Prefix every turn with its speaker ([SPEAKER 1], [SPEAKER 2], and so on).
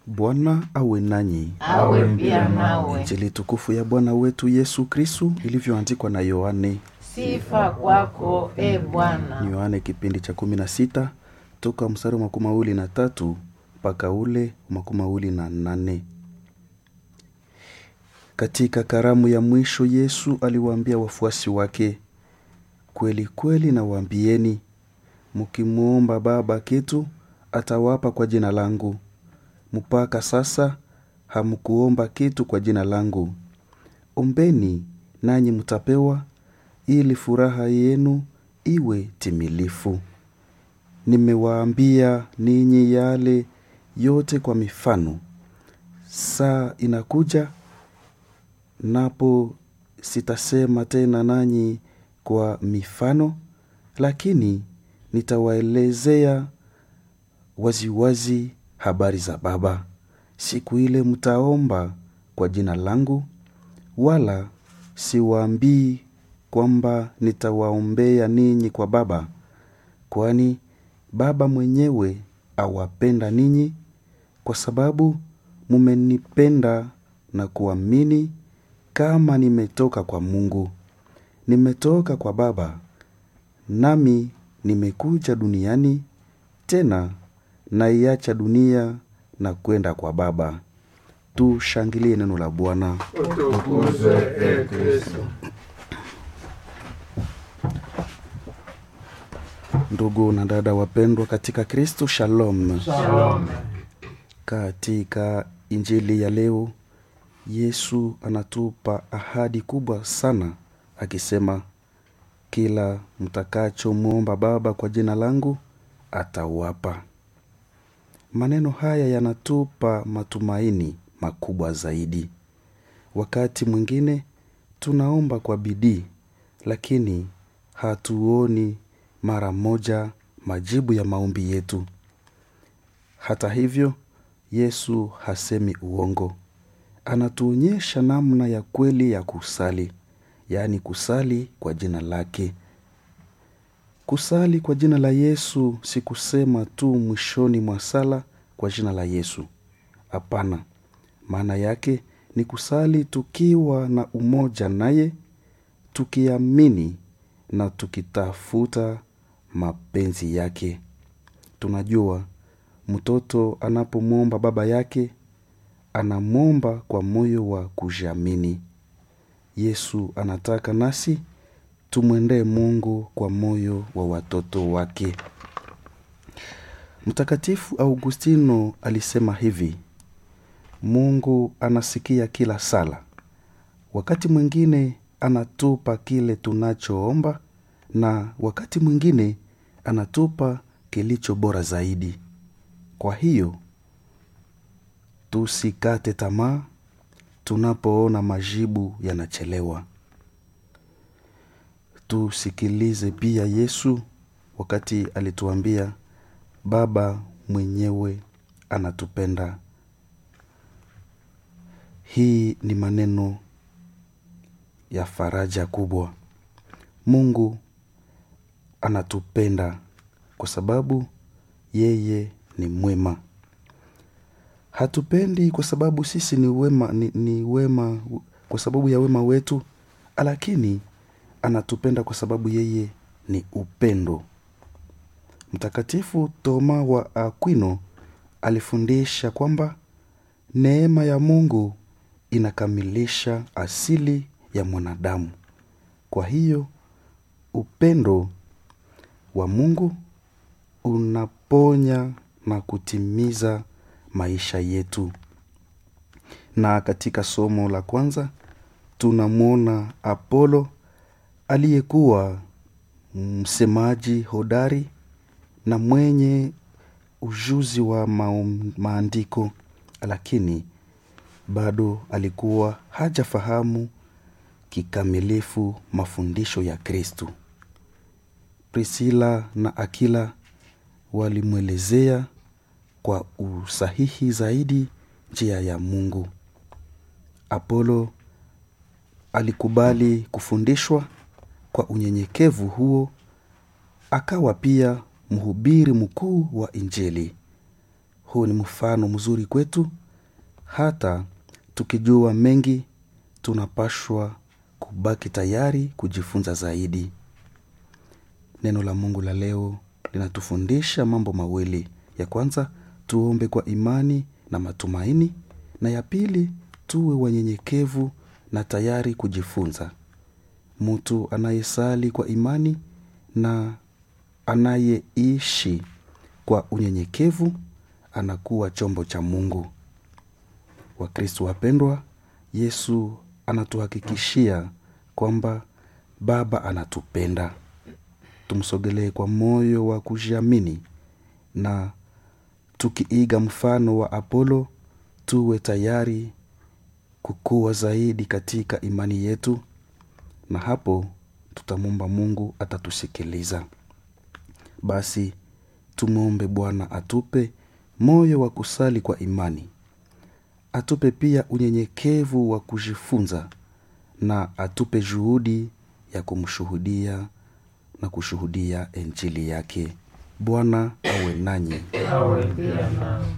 [SPEAKER 1] Bwana awe nanyi.
[SPEAKER 2] awe pia nawe.
[SPEAKER 1] Injili tukufu ya Bwana wetu Yesu Kristu ilivyoandikwa na Yohane.
[SPEAKER 2] Sifa kwako e Bwana.
[SPEAKER 1] Yohane kipindi cha kumi na sita toka mstari wa makumi mawili na tatu mpaka ule makumi mawili na nane. Katika karamu ya mwisho Yesu aliwaambia wafuasi wake, kweli kweli nawaambieni, mkimwomba Baba kitu atawapa kwa jina langu. Mpaka sasa hamkuomba kitu kwa jina langu. Ombeni nanyi mtapewa, ili furaha yenu iwe timilifu. Nimewaambia ninyi yale yote kwa mifano. Saa inakuja napo sitasema tena nanyi kwa mifano, lakini nitawaelezea waziwazi habari za Baba. Siku ile mtaomba kwa jina langu, wala siwaambii kwamba nitawaombea ninyi kwa Baba, kwani Baba mwenyewe awapenda ninyi, kwa sababu mumenipenda na kuamini kama nimetoka kwa Mungu. Nimetoka kwa Baba, nami nimekuja duniani, tena naiacha dunia na kwenda kwa Baba. Tushangilie neno la Bwana.
[SPEAKER 3] Utukuzwe e Kristo.
[SPEAKER 1] Ndugu na dada wapendwa katika Kristo, shalom.
[SPEAKER 3] Shalom.
[SPEAKER 1] Katika injili ya leo, Yesu anatupa ahadi kubwa sana akisema, kila mtakachomwomba Baba kwa jina langu atawapa. Maneno haya yanatupa matumaini makubwa zaidi. Wakati mwingine tunaomba kwa bidii, lakini hatuoni mara moja majibu ya maombi yetu. Hata hivyo, Yesu hasemi uongo. Anatuonyesha namna ya kweli ya kusali, yaani kusali kwa jina lake. Kusali kwa jina la Yesu si kusema tu mwishoni mwa sala kwa jina la Yesu. Hapana, maana yake ni kusali tukiwa na umoja naye, tukiamini na tukitafuta mapenzi yake. Tunajua mtoto anapomwomba baba yake anamwomba kwa moyo wa kujiamini. Yesu anataka nasi tumwendee Mungu kwa moyo wa watoto wake. Mtakatifu Augustino alisema hivi: Mungu anasikia kila sala. Wakati mwingine anatupa kile tunachoomba na wakati mwingine anatupa kilicho bora zaidi. Kwa hiyo tusikate tamaa tunapoona majibu yanachelewa. Tusikilize pia Yesu wakati alituambia Baba mwenyewe anatupenda. Hii ni maneno ya faraja kubwa. Mungu anatupenda kwa sababu yeye ni mwema. Hatupendi kwa sababu sisi ni wema, ni, ni wema kwa sababu ya wema wetu, lakini anatupenda kwa sababu yeye ni upendo. Mtakatifu Toma wa Aquino alifundisha kwamba neema ya Mungu inakamilisha asili ya mwanadamu. Kwa hiyo upendo wa Mungu unaponya na kutimiza maisha yetu. Na katika somo la kwanza tunamwona Apolo aliyekuwa msemaji hodari na mwenye ujuzi wa maum, maandiko, lakini bado alikuwa hajafahamu kikamilifu mafundisho ya Kristu. Priscilla na Akila walimwelezea kwa usahihi zaidi njia ya Mungu. Apolo alikubali kufundishwa kwa unyenyekevu huo, akawa pia mhubiri mkuu wa Injili. huu ni mfano mzuri kwetu hata tukijua mengi tunapashwa kubaki tayari kujifunza zaidi neno la mungu la leo linatufundisha mambo mawili ya kwanza tuombe kwa imani na matumaini na ya pili tuwe wanyenyekevu na tayari kujifunza mtu anayesali kwa imani na anayeishi kwa unyenyekevu anakuwa chombo cha mungu wakristo wapendwa yesu anatuhakikishia kwamba baba anatupenda tumsogelee kwa moyo wa kujiamini na tukiiga mfano wa apolo tuwe tayari kukua zaidi katika imani yetu na hapo tutamwomba mungu atatusikiliza basi tumwombe bwana atupe moyo wa kusali kwa imani atupe pia unyenyekevu wa kujifunza na atupe juhudi ya kumshuhudia na kushuhudia injili yake bwana awe nanyi
[SPEAKER 2] awe pia nao